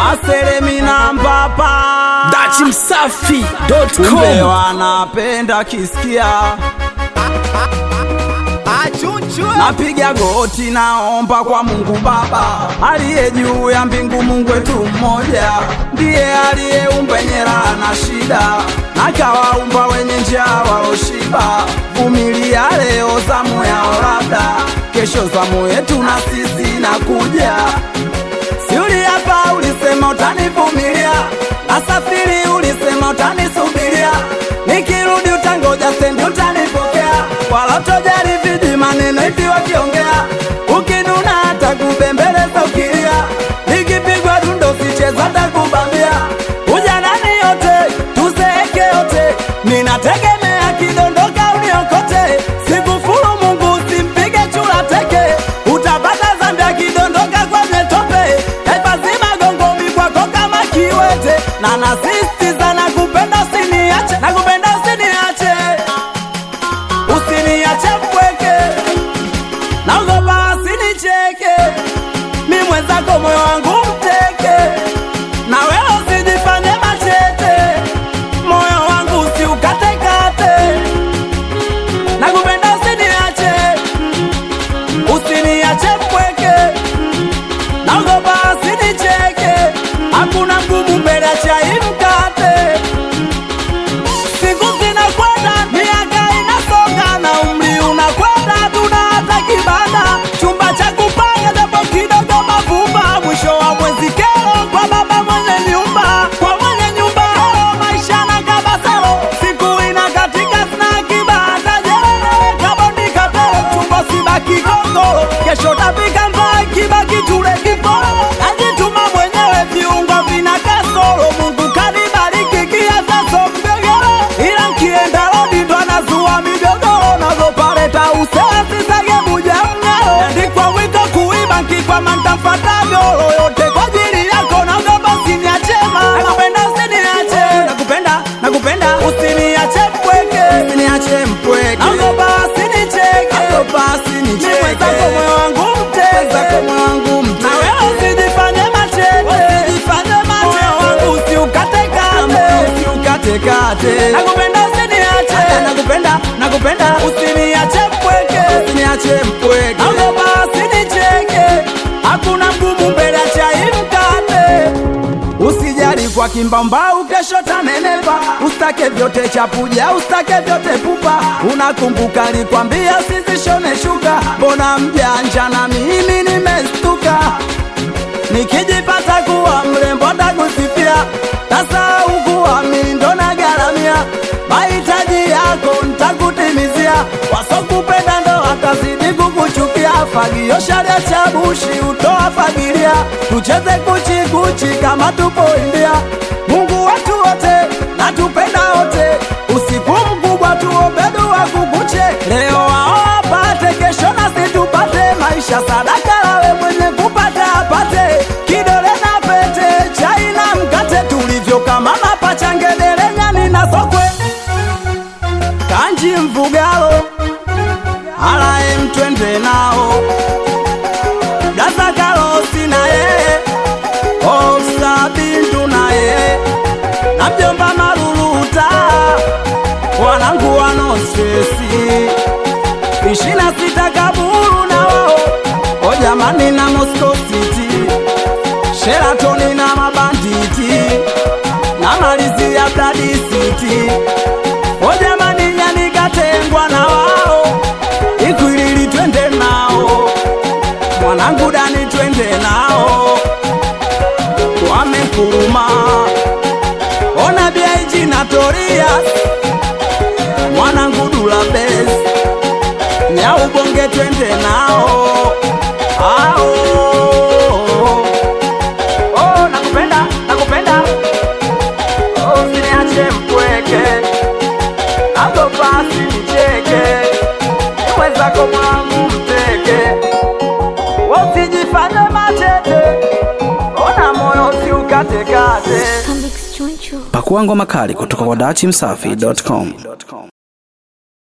aselemina mpapa Dachi Msafi.com kumbe wanapenda kisikia napiga goti naomba kwa mungu baba aliye juu ya mbingu mungu wetu mmoja ndiye aliyeumba yenye raha na shida nakawaumba wenye njaa waloshiba vumilia leo zamu yao labda kesho zamu yetu na sisi nakuja siuli hapa ulisema utanivumilia nasafiri ulisema utanisubiria nikirudi utangoja stendi utanipokea wala utojali viji maneno hivi wakiongea ukinuna hata kubembeleza ukilia nikipigwa dundo sicheza takubambia ujanani yote tuzeeke yote ninategemea kidondoka uniokote sikufuru mungu usimpige chula teke utapata zambi akidondoka kwenye tope taifa zima gongomi kwako kama kiwete na nasistiza na kupenda usiniache na kupenda usiniache usiniache mpweke naogopa asinicheke mi mwenzako moyo wangu mteke na wewe usijifanye machete moyo wangu usiukatekate na kupenda usiniache usiniache mpweke naogopa asinicheke hakuna mgumu mbele ya chai mkate siku zinakwenda miaka inasonga na umri unakwenda tuna hata kibanda chumba cha kupanga japo kidogo mavumba mwisho wa mwezi kero kwa baba mwenye nyumba kwa mwenye nyumba hero maisha na kabasaro siku inakatika sina kibanda jelele kaboni katoro chumba sibaki gongoro kesho tapika mbaa kibaki tule kiporo najituma mwenyewe viungo vina kasoro mungu kanibariki kiasaso mgogoro ila nkienda rodi ndo anazua migogoro nazopaleta usesi sage buja mng'aro andikwa wito kuiba nkikwama ntamfata goro yote kwa ajili yako naogopa usiniachema nakupenda usiniache nakupenda nakupenda usiniache mpweke usiniache mpweke naogopa usinicheke naogopa usinicheke ni mwenzako moyo wangu mteke mwenzako moyo wangu mteke na wewe usijifanye machete usijifanye machete moyo wangu usiukatekate usiukatekate nakupenda usiniache nakupenda nakupenda usiniache mpweke usiniache mpweke naogopa usinicheke hakuna mgumu mbele ya chai mkate usijali kwa kimbambau kesho tanenepa ustake vyote chapuja ustake vyote pupa unakumbuka likwambia sizishone shuka mbona mjanja na mimi nimestuka nikijipata kuwa mrembo takusifia sasa ukuwa mindo na garamia mahitaji yako ntakutimizia wasokupenda ndo watazidi kukuchukia fagio sharia cha bushi utoa fagilia tucheze kuchikuchi kama tupo india mungu watu wote natupenda wote usiku mkubwa tuombe dua kukuche leo wao wapate kesho nasi tupate maisha sadaka lawe mwenye kupata apate kidole na pete chai na mkate tulivyo kama mapacha ngedere nyani na sokwe kanji mvugalo alaye mtwende nao gazakalosi na yeye osabindu na yeye na mjomba maluluta wanangu wanosesi ishina sita kaburu na wao o jamani na Moscow City Sheratoni na mabanditi na malizi ya Blood City o jamani nyani katengwa na wao ikwilili twende nao mwanangu dani twende nao wamekuruma ona biaiji na Torias mwanangu dula bes nyaubonge twende nao ao oh, nakupenda nakupenda oh, siniache mpweke agopasi nicheke niwezako mwangu mteke wasijifanye machete ona moyo siukatekate Pakua ngoma kali kutoka kwa Dachi Msafi.com.